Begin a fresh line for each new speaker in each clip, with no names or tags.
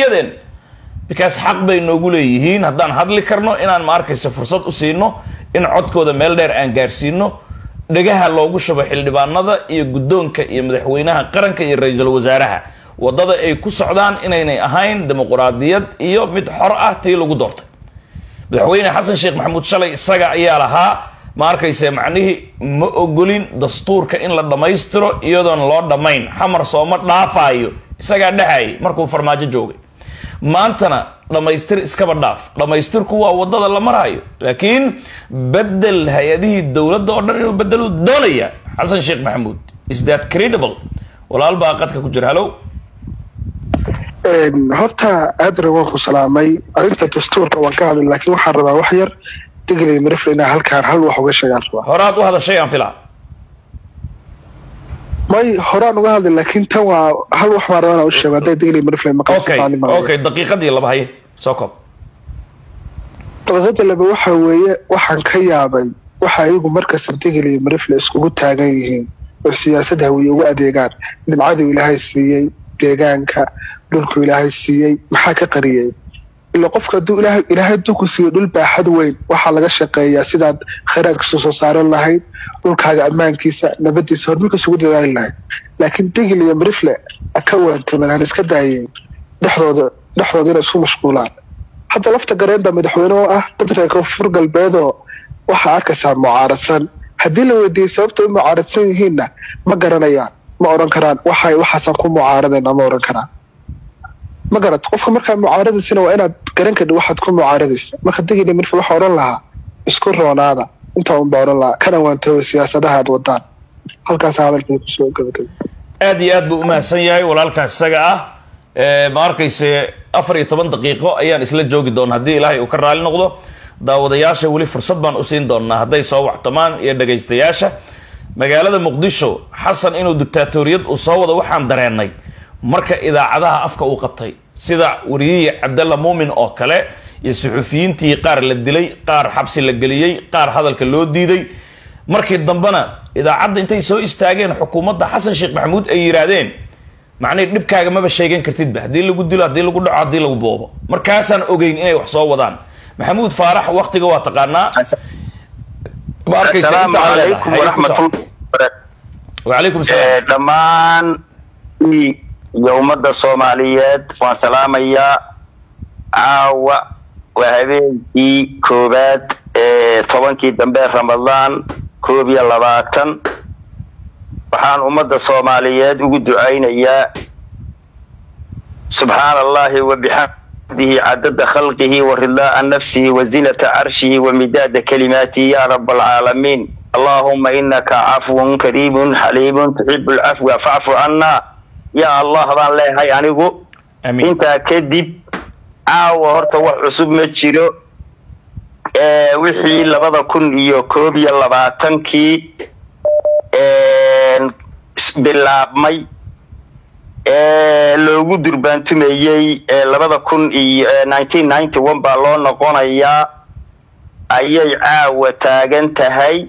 ogaadeen because xaq bay noogu leeyihiin haddaan hadli karno inaan ma arkaysa fursad u siino in codkooda meel dheer aan gaarsiino dhegaha loogu shubo xildhibaanada iyo guddoonka iyo madaxweynaha qaranka iyo ra-iisul wasaaraha waddada ay ku socdaan inaynay ahayn dimuquraadiyad iyo mid xor ah tii lagu doortay madaxweyne xasan sheekh maxamuud shalay isaga ayaa lahaa ma arkayse macnihii ma ogolin dastuurka in la dhammaystiro iyadoon loo dhammayn xamar sooma dhaafaayo isagaa dhahayay markuu farmaajo joogay maantana dhammaystir iskaba dhaaf dhammaystirku waa waddada la maraayo laakiin bedel hay-adihii dowladda oo dhan inuu bedelu doonaya xasan sheekh maxamuud is that credible walaal baa qadka ku jira hallow
horta aadana waan ku salaamay arrinta dastuurka waan ka hadlay laakiin waxaan rabaa wax yar degley marifle inaa halkaan hal wax uga sheegaan rabaa
horaad u hadashay aan filaa
may horaan uga hadlay laakiin tan waa hal wax baan rabaa inaan u sheego hadday degley marifle
okay okay daqiiqadii laba haye soo koob
daqiiqada laba waxa weeye waxaan ka yaabay waxa iyagu markasta degley marifle iskugu taagan yihiin oo siyaasad hawiye ugu adeegaan nimcaduu ilaahay siiyey deegaanka dhulku ilaahay siiyey maxaa ka qariyey ila qofka haduu ilaahay ilaahay hadduu ku siiyo dhul baaxad weyn waxaa laga shaqeeyaa sidaad khayraadkiisa soo saaran lahayd dhulkaaga ammaankiisa nabadiisa horumarkiisa ugu dadaali lahayd laakiin degil iyo marifle ka waantaman aan iska daayeen dhexdooda dhexdooda inay isku mashquulaan hadda lafta gareen baa madaxweyne oo ah dad reer koonfur galbeedoo waxaa arkaysaa mucaaradsan haddii la weydiiyey sababta u mucaaradsan yihiinna ma garanayaan ma odhan karaan waxay waxaasaan ku mucaaradayna ma odhan karaan ma garat qofka markaa mucaaradaysana waa inaad garan kadhi waxaad ku mucaaradaysa marka degina mirfil waxaa odhan lahaa isku roonaada intaa unbaa odhan lahaa kana waantooba siyaasadaha aad wadaan halkaasa hadalkii kusoo gabagabay
aad iyo aad buu umahadsan yahay walaalkaas isaga ah ma arkayse afar iyo toban daqiiqo ayaan isla joogi doona haddii ilaahay uu ka raali noqdo daawadayaasha weli fursad baan usiin doonaa hadday soo waxtamaan iyo dhagaystayaasha magaalada muqdisho xasan inuu dictaatoriyad uu soo wado waxaan dareenay marka idaacadaha afka uu qabtay sida wariyihii cabdalla muumin oo kale iyo suxufiyiintii qaar la dilay qaar xabsi la geliyey qaar hadalka loo diiday markii dambena idaacadda intay soo istaageen xukuumadda xasan sheekh maxamuud ay yidhaahdeen macnihi dhibkaaga maba sheegan kartidba haddii lagu dilo haddii lagu dhaco haddii lagu boobo markaasaan ogeyn inay wax soo wadaan maxamuud faarax waktiga waa taqaanaa ma arkaysa inta aan leedahay wacalaykum salaam
dhammaan iyo ummadda soomaaliyeed waan salaamayaa caawa waa habeenkii koowaad ee tobankii dambe ramadaan koob iyo labaatan waxaan ummadda soomaaliyeed ugu ducaynayaa subxaana allahi wa bixamdihi cadada khalqihi wa ridaaa nafsihi wa zinata carshihi wa midaada kalimaatihi ya rab alcaalamiin allahuma inaka cafwun kariimun xaliimun tuxibu lcafwa facfu cannaa ya allah baan leeyahay anigu intaa kadib caawa horta wax cusub ma jiro wixii labada kun iyo koob iyo labaatankii bilaabmay loogu durbaantumayey labada kun iyo nineteen ninety one baa loo noqonayaa ayay caawa taagan tahay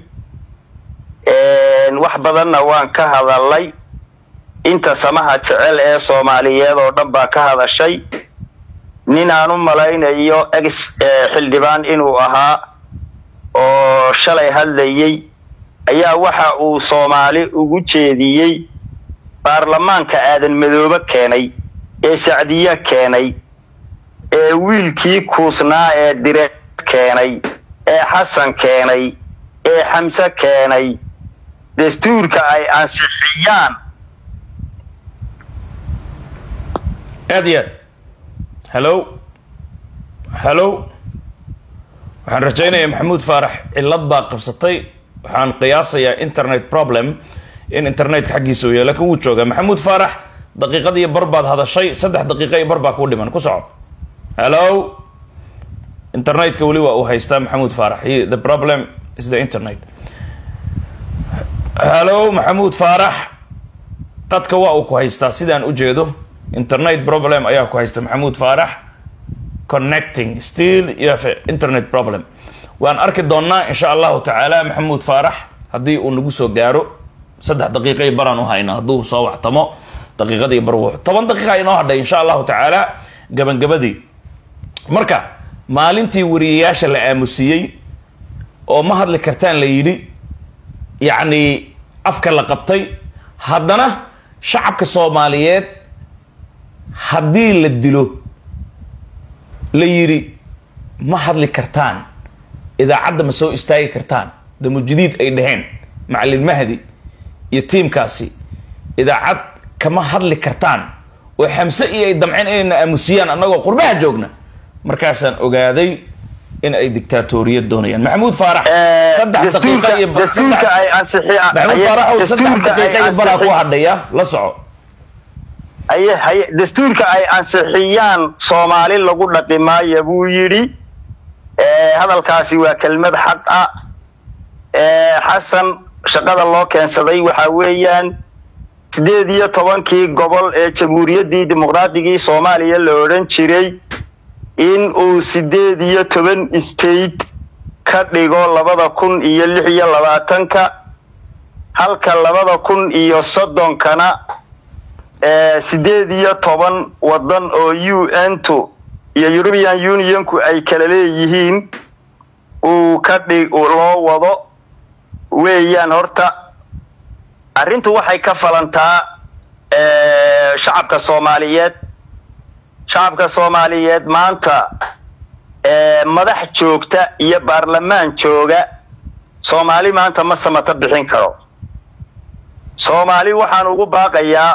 wax badanna waan ka hadalay inta samaha jecel ee soomaaliyeed oo dhan baa ka hadashay nin aan u malaynayo ex xildhibaan inuu ahaa oo shalay hadlayey ayaa waxa uu soomaali ugu jeediyey baarlamaanka aadan madoobe keenay ee sacdiye keenay ee wiilkii kuusnaa ee direed keenay ee xasan keenay ee xamse keenay dastuurka ay ansixiyaan
aad iyo aad hallo hallo waxaan rajaynayaa maxamuud faarax cillad baa qabsatay waxaan qiyaasayaa internet problem in internetka xaggiisa u yahay lakin wuu joogaa maxamuud faarax daqiiqad iyo bar baad hadashay saddex daqiiqa iyo bar baa kuu dhiman ku soco hallo internetka weli waa uu haystaa maxamuud faarax the problem is the internet hallo maxamuud faarax qadka waa uu ku haystaa sidaan u jeedo internet problem ayaa ku haysta maxamuud faarax connecting still you have a internet problem waan arki doonnaa insha allahu tacaala maxamuud faarax haddii uu nagu soo gaaro saddex daqiiqa iyo baraan u hayna hadduu soo waxtamo daqiiqadii bar wuxu toban daqiiqa inoo hadhay insha allahu tacaala gabangabadii marka maalintii wariyayaasha la aamusiyey oo ma hadli kartaan la yidhi yacni afka la qabtay haddana shacabka soomaaliyeed haddii la dilo la yidhi ma hadli kartaan idaacadda ma soo istaagi kartaan damujadiid ay dhaheen macalin mahdi iyo tiimkaasi idaacad kama hadli kartaan oo xamse iyo ay damceen inayna aamusiyaan annagoo qurbaha joogna markaasaan ogaaday in ay dictaatoriyad doonayaan maxamuud faarax saddex daqiiqa iyo
dastuurka ay ansixiyaan
maxamuud faarax saddex daqiiqa iyo balaa ku hadhaya la soco
haye haye dastuurka ay ansixiyaan soomaali lagu dhaqi maayo buu yidhi hadalkaasi waa kelmad xaq ah xasan shaqada loo keensaday waxa weeyaan sideed iyo tobankii gobol ee jamhuuriyaddii dimuqraadigii soomaaliya la odhan jiray in uu sideed iyo toban state ka dhigo labada kun iyo lix iyo labaatanka halka labada kun iyo soddonkana sideed iyo toban waddan oo u n tu iyo european unionku ay kala leeyihiin uu ka dhig loo wado weeyaan horta arrintu waxay ka falantaa shacabka soomaaliyeed shacabka soomaaliyeed maanta madax joogta iyo baarlamaan jooga soomaali maanta ma samata bixin karo soomaali waxaan ugu baaqayaa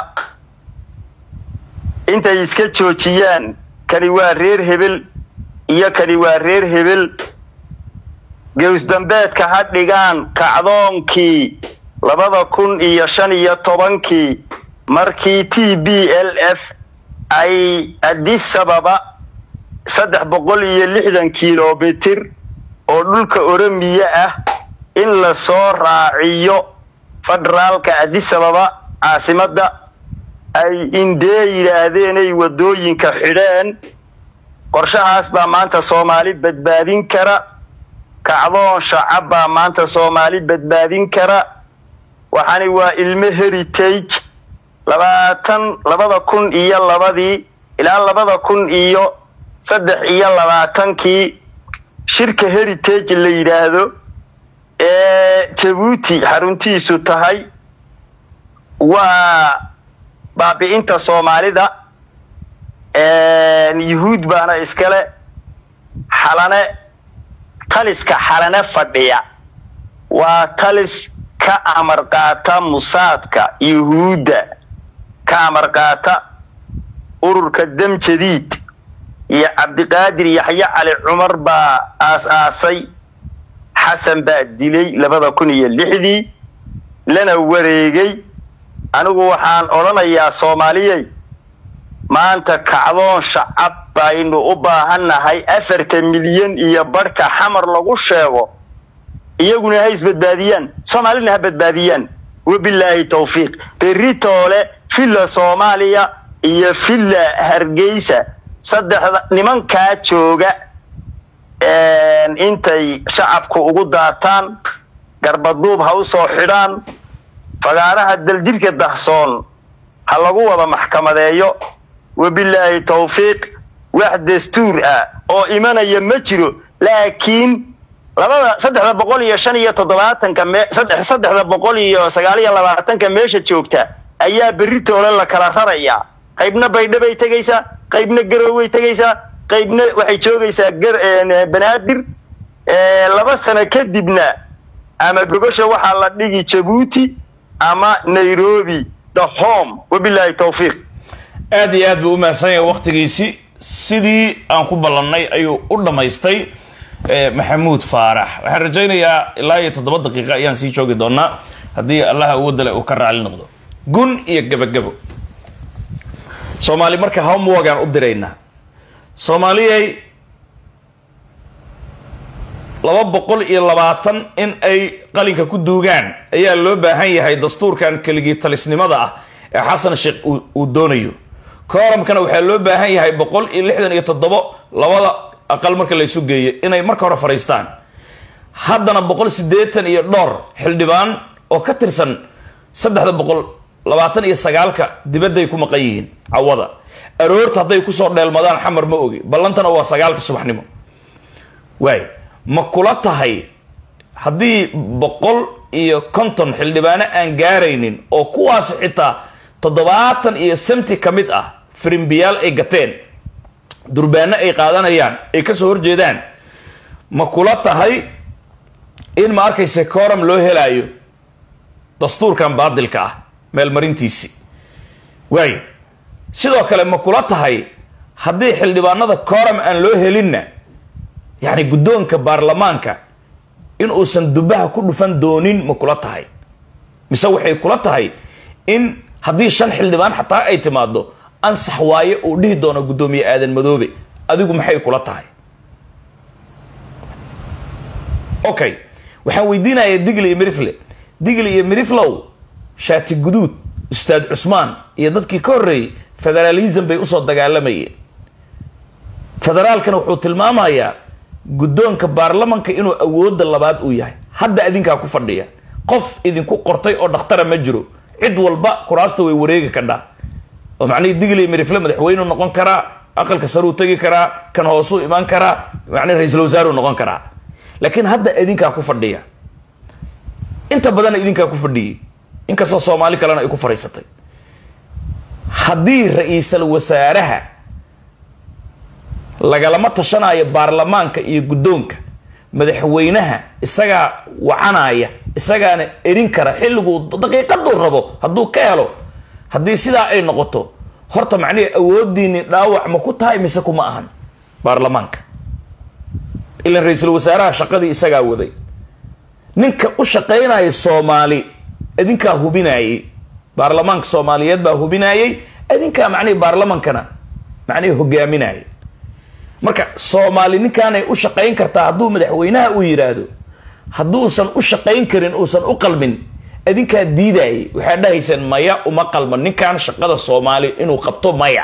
intay iska joojiyaan kani waa reer hebel iyo kani waa reer hebel gewsdambeedka ha dhigaan kacdoonkii labada kun iyo shan iyo tobankii markii t b l f ay adisababa saddex boqol iyo lixdan kilomitir oo dhulka oromiya ah in lasoo raaciyo federaalka adisababa caasimadda ay indee yidhaahdeenay waddooyinka xidheen qorshahaas baa maanta soomaali badbaadin kara kacdoon shacab baa maanta soomaali badbaadin kara waxaani waa ilmo heritage labaatan labada kun iyo labadii ilaa labada kun iyo saddex iyo labaatankii shirka heritage la yidhaahdo ee jabuuti xaruntiisu tahay waa baabi'inta soomaalida yuhuud baana iskale xalane taliska xalane fadhiya waa talis ka amar qaata musaadka yuhuudda ka amar qaata ururka dam jadiid iyo cabdiqaadir yaxye cali cumar baa aas-aasay xasan baa dilay labada kun iyo lixdii lana wareegay anigu waxaan odhanayaa soomaaliyey maanta kacdoon shacab baynu u baahannahay afartan milyan iyo barhka xamar lagu sheego iyaguna ha isbadbaadiyaan soomaalina ha badbaadiyaan wabilaahi tawfiiq beritoole villa soomaaliya iyo villa hargeysa saddexda nimankaa jooga intay shacabku ugu daataan garbaduub ha u soo xidhaan fagaaraha daljidhka dahsoon ha lagu wada maxkamadeeyo wabilaahi tawfiiq wax dastuur ah oo imanaya ma jiro laakiin labada saddexda boqol iyo shan iyo toddobaatanka me saddex saddexda boqol iyo sagaal iyo labaatanka meesha joogta ayaa beritoole la kala rarayaa qaybna baydhabay tegaysaa qaybna garooway tegaysaa qaybna waxay joogaysaa banaadir laba sano kadibna ama gogosha waxaa la dhigi jabuuti ama nairobi the home wabilaahi tawfiiq
aad iyo aad buu u mahadsan yahay waktigiisii sidii aan ku ballannay ayuu u dhammaystay maxamuud faarax waxaan rajaynayaa ilaa iyo toddoba daqiiqa ayaan sii joogi doonaa haddii allaha awoodale uu ka raali noqdo gun iyo gebagabo soomaali marka homeworkaan u diraynaa soomaaliyay laba boqol iyo labaatan in ay qalinka ku duugaan ayaa loo baahan yahay dastuurkan keligii talisnimada ah ee xasan sheekh uu doonayo kooramkana waxaa loo baahan yahay boqol iyo lixdan iyo toddobo labada aqal marka laysu geeyo inay marka hore fadhiistaan haddana boqol siddeetan iyo dhowr xildhibaan oo ka tirsan saddexda boqol labaatan iyo sagaalka dibadday ku maqan yihiin cawada aroorta hadday kusoo dheelmadaan xamar ma ogi ballantana waa sagaalka subaxnimo waay ma kula tahay haddii boqol iyo konton xildhibaano aan gaaraynin oo kuwaas xitaa toddobaatan iyo samti ka mid ah firimbiyaal ay gateen durbaano ay qaadanayaan ay kasoo horjeedaan ma kula tahay in ma arkayse coram loo helaayo dastuurkan baadilka ah meelmarintiisi waayo sidoo kale ma kula tahay haddii xildhibaanada coram aan loo helinna yacni guddoonka baarlamaanka in uusan dubaha ku dhufan doonin ma kula tahay mise waxay kula tahay in haddii shan xildhibaan xataa ay timaado ansax waaye uu dhihi doono guddoomiye aadan madoobe adigu maxay kula tahay okay waxaan weydiinayaa digli iyo mirifle digli iyo miriflow shaati guduud ustaad cusmaan iyo dadkii ka horreeyey federalism bay usoo dagaalamayeen federaalkana wuxuu tilmaamayaa guddoonka baarlamanka inuu awoodda labaad uu yahay hadda adinkaa ku fadhiya qof idinku qortay oo dhakhtara ma jiro cid walba kuraasta way wareegi kadhaa oo macnihii digli mirifle madaxweyneu noqon karaa aqalka saruu tegi karaa kan hoosuu imaan karaa macnihi ra-iisul wasaaruu noqon karaa laakiin hadda idinkaa ku fadhiya inta badanna idinkaa ku fadhiyey inkastoo soomaali kalena ay ku fadhiisatay haddii ra-iisal wasaaraha lagalama tashanayo baarlamaanka iyo guddoonka madaxweynaha isagaa wacanaya isagaana erin kara xilliguu daqiiqaduu rabo hadduu ka helo haddii sidaa ay noqoto horta macnihi awoodiini dhaawac ma ku tahay mise kuma ahan baarlamaanka ilan ra-iisul wasaaraha shaqadii isagaa waday ninka u shaqaynaya soomaali idinkaa hubinayey baarlamaanka soomaaliyeed baa hubinayey idinkaa macnihi baarlamankana macnihi hogaaminayay marka soomaali ninkaanay u shaqayn kartaa hadduu madaxweynaha uu yidhaahdo hadduusan u shaqayn karin uusan u qalmin idinkaa diidayay waxaad dhahayseen maya uma qalman ninkan shaqada soomaali inuu qabto maya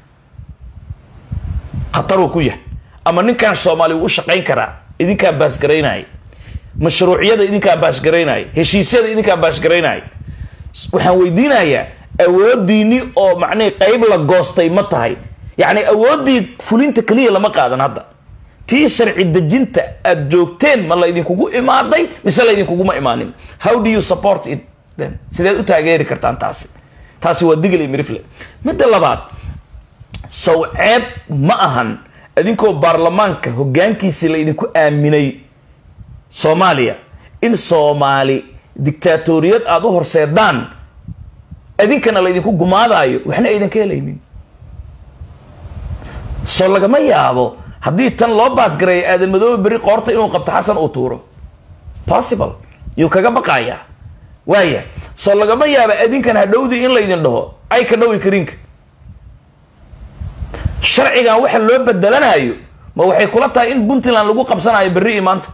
khataruu ku yahay ama ninkan soomaali wuu u shaqayn karaa idinkaa baasgaraynaya mashruuciyada idinkaa baashgaraynaya heshiisyada idinkaa baashgaraynaya waxaan weydiinayaa awoodiini oo macnihi qeyb la goostay ma tahay yacni awooddii fulinta keliya lama qaadan hadda tii sharci dejinta aada joogteen ma laydinkugu imaaday mise laydinkuguma imaanin how do you support it then sideed u taageeri kartaan taasi taasi waa digli mirifle midda labaad sawceeb ma ahan idinkoo baarlamaanka hoggaankiisii laydinku aaminay soomaaliya in soomaali dictaatoriyad aada u horseedaan idinkana laydinku gumaadaayo waxna aydan ka helaynin soo lagama yaabo haddii tan loo baasgareeyo aadan madoobe berri qoorta inuu qabto xasan uu tuuro possible yuu kaga baqayaa waaya soo lagama yaaba adinkan hadhowdii in laydin dhaho ay ka dhawi karinka sharcigan waxa loo bedelanayo ma waxay kula tahay in puntland lagu qabsanayo berri iyo maanta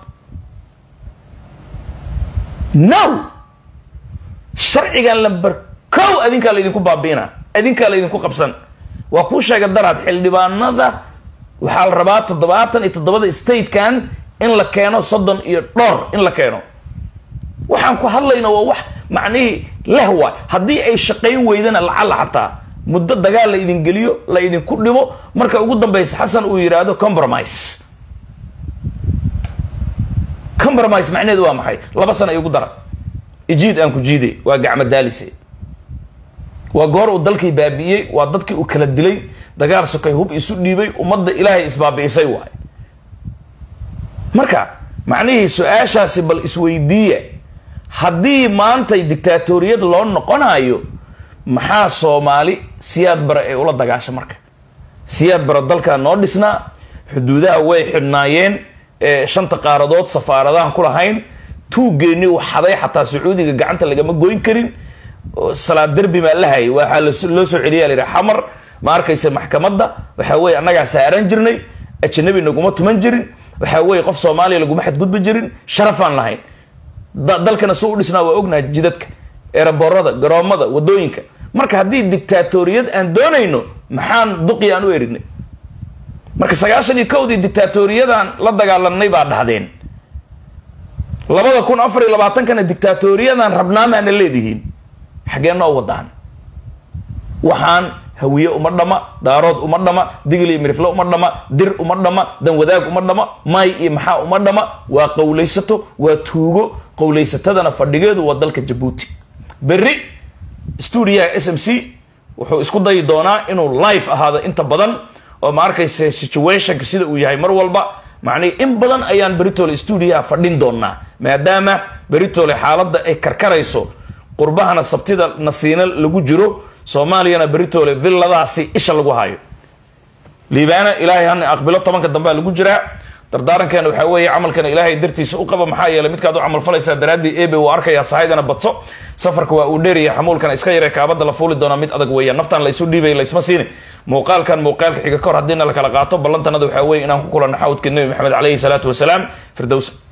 no sharcigan lamber kow adinkaa laydinku baabiina adinkaa laydinku qabsan waa kuu sheega daraad xildhibaanada waxaa la rabaa toddobaatan iyo toddobada statekan in la keeno soddon iyo dhowr in la keeno waxaan ku hadlayno waa wax macnihii leh waay haddii ay shaqayn weydana lacala xataa muddo dagaal la idin geliyo la idinku dhibo marka ugu dambaysa xasan uu yidhaahdo compromise compromise macnaheedu waa maxay laba sana igu dara ijiid aan ku jiiday waa gacmo daalise waa goor uu dalkii baabi'iyey waa dadkii uu kala dilay dagaal sokay hub isu dhiibay ummadda ilaahay isbaabi'isay waay marka macnihii su-aashaasi bal isweydiiya haddii maantay dictaatoriyad loo noqonayo maxaa soomaali siyaad bare ay ula dagaasha marka siyaad bare dalkaa noo dhisnaa xuduudaha way xidhnaayeen shanta qaaradood safaaradahan ku lahayn tuuggeeni uu xaday xataa sacuudiga gacanta lagama goyn karin salaad derbi maa la hayay waxaa loo soo celiya layihi xamar ma arkaysa maxkamadda waxaa weye annagaa saaran jirnay ajanabi naguma tuman jirin waxaa weye qof soomaaliya laguma xadgudbi jirin sharafaan lahayn dalkana suu u dhisnaa waa ognaha jidadka eeraboorada garoomada wadooyinka marka haddii dictaatoriyad aan doonayno maxaan duqi aan u erignay marka sagaashan iyo kowdii dictaatoriyadan la dagaalanay baa dhahdeen labada kun afar iyo labaatankana dictaatoriyadan rabnaamaana leedihiin xaggee noo wadaan waxaan hawiye uma dhama daarood uma dhama digil iyo mirifle uma dhama dir uma dhama danwadaag uma dhama may iyo maxaa uma dhama waa qowlaysato waa tuugo qowlaysatadana fadhigeedu waa dalka jabuuti berri stuudiyaha s m c wuxuu isku dayi doonaa inuu live ahaado inta badan oo ma arkayse situationka sida uu yahay mar walba macnihi in badan ayaan beritole stuudiyaha fadhin doonaa maadaama beritole xaaladda ay karkarayso qurbahana sabtida nasiina lagu jiro soomaaliyana beritole villadaasi isha lagu hayo liibaana ilaahay hana aqbilo tobanka dambea lagu jiraa dardaarankeena waxaa weeye camalkana ilaahay dartiisa u qaba maxaa yeeley midkaad u camal falaysaa daraaddii ebe uu arkayaa sahaydana badso safarka waa uu dheeraya xamuulkana iska yaree kaabada la fuuli doonaa mid adag weeyaan naftaan la isu dhiibay laysma siini muuqaalkan muuqaalka xiga kor haddiina la kala qaato ballantanada waxaa weeye inaan ku kulanno xawdka nebi maxamed caleyhi salaatu wasalaam firdows